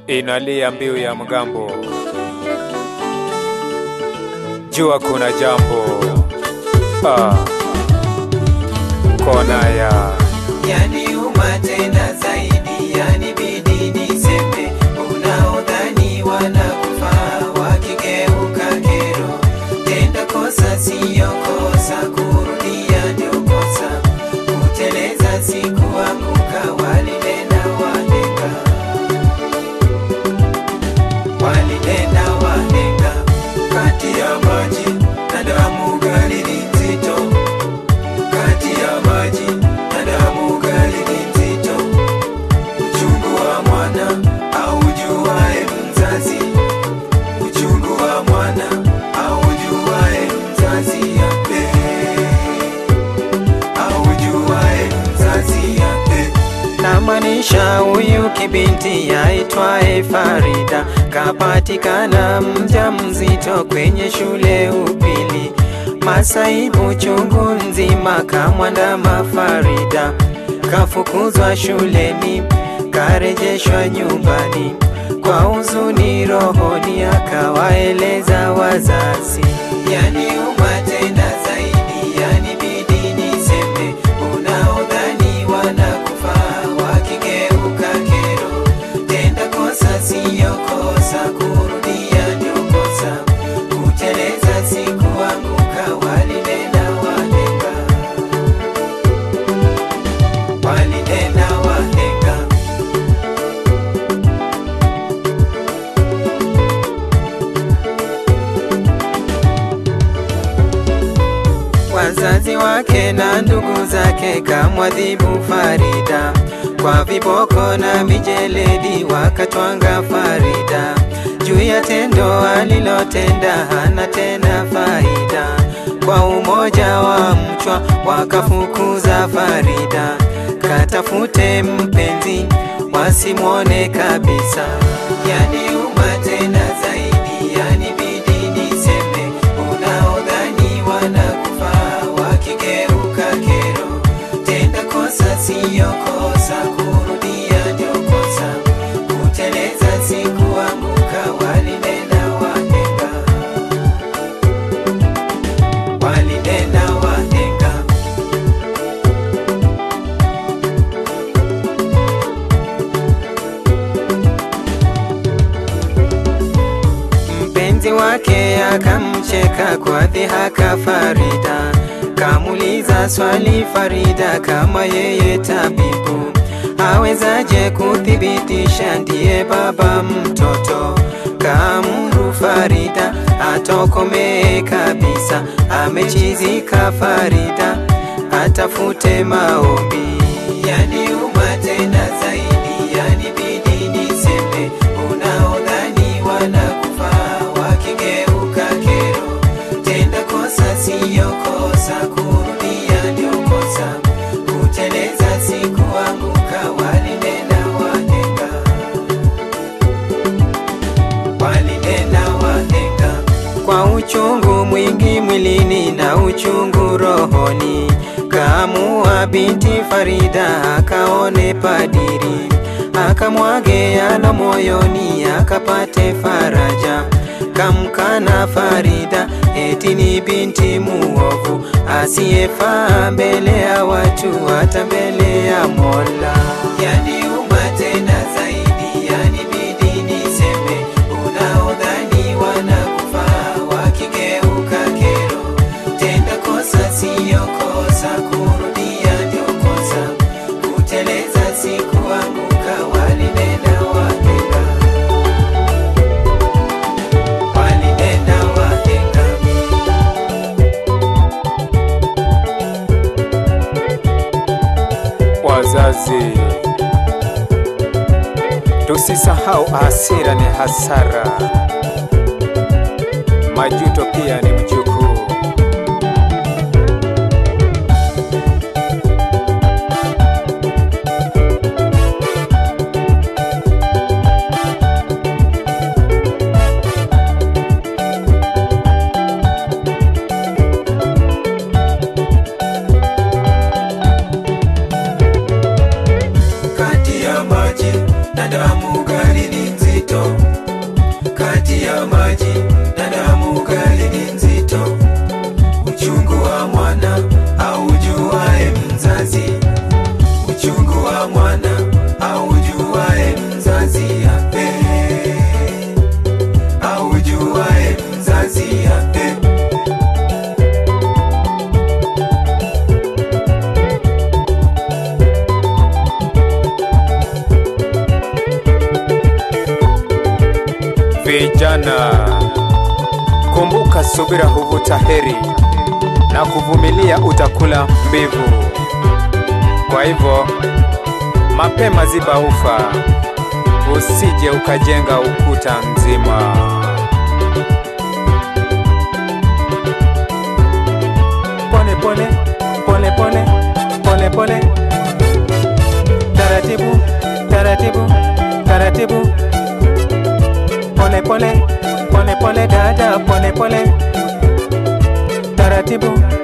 inalia mbiu ya mgambo, jua kuna jambo ah, kona ya yaniuma tena zaidi, yanibidi niseme, unaodhani wanakufa wakigeuka kero, tenda kosa siyo kosa, kurudia ndio kosa, kuteleza si kuanguka, walinena wahenga, walinena wahenga, kati ya maji na damu gani ni nzito kati ya maji na damu gani ni nzito? Uchungu wa mwana aujuae mzazi, uchungu wa mwana aujuae mzazi yape, aujuae mzazi yape. Namaanisha huyu kibinti yaitwaye Farida kapatikana mja mzito kwenye shule upili masaibu chungu nzima kamwandama Farida, kafukuzwa shuleni, karejeshwa nyumbani kwa huzuni rohoni, akawaeleza wazazi. Yaniuma tena zaidi, yanibidi niseme, unaodhani wanakufa wakigeuka kero, tenda kosa siyo kosa, kurudia ndio kosa, kuteleza si kuanguka, walinena wahenga, walinena wahenga. Wazazi wake na ndugu zake kamwadhibu Farida kwa viboko na mijeledi, wakatwanga Farida juu ya tendo alilotenda, hana tena faida. Kwa umoja wa mchwa wakafukuza Farida, katafute mpenzi wasimwone kabisa. Yaniuma tena zaidi, yanibidi niseme, unaodhani wanakufa wakigeuka kero, tenda kosa siyo kosa, kurudia ndio kosa, kuteleza si kuanguka, walinena wahenga, walinena wahenga. Mpenzi wake akamcheka kwa dhihaka Farida, kamuliza swali Farida kama yeye tabibu awezaje kuthibitisha ndiye baba mtoto. Kaamuru Farida atokomee kabisa, amechizika Farida atafute maombi. Yaniuma tena zaidi, yanibidi niseme, unaodhani wanakufa wakigeuka kero, tenda kosa siyo kosa, kurudia ndio kosa, kuteleza si kuanguka, walinena wahenga, walinena wahenga kwa uchungu mwingi mwilini na uchungu rohoni, kaamua binti Farida akaone padiri, akamwage yalo moyoni, akapate faraja. Kamkana Farida eti ni binti muovu, asiyefaa mbele ya watu, hata mbele ya Mola. Yaniuma tena zaidi, yanibidi niseme, unaodhani wanakufa wakigeuka kero, tenda kosa siyo kosa, kurudia ndio kosa, kuteleza si kuanguka, walinena wahenga, walinena wahenga. wazazi. Tusisahau hasira ni hasara, majuto pia ni mjukuu. kati ya maji na damu gani ni nzito? kijana, kumbuka, subira huvuta heri na kuvumilia utakula mbivu. Kwa hivyo mapema ziba ufa, usije ukajenga ukuta nzima. Pole pole pole pole pole pole, taratibu taratibu taratibu, pole pole pole pole dada, pole pole taratibu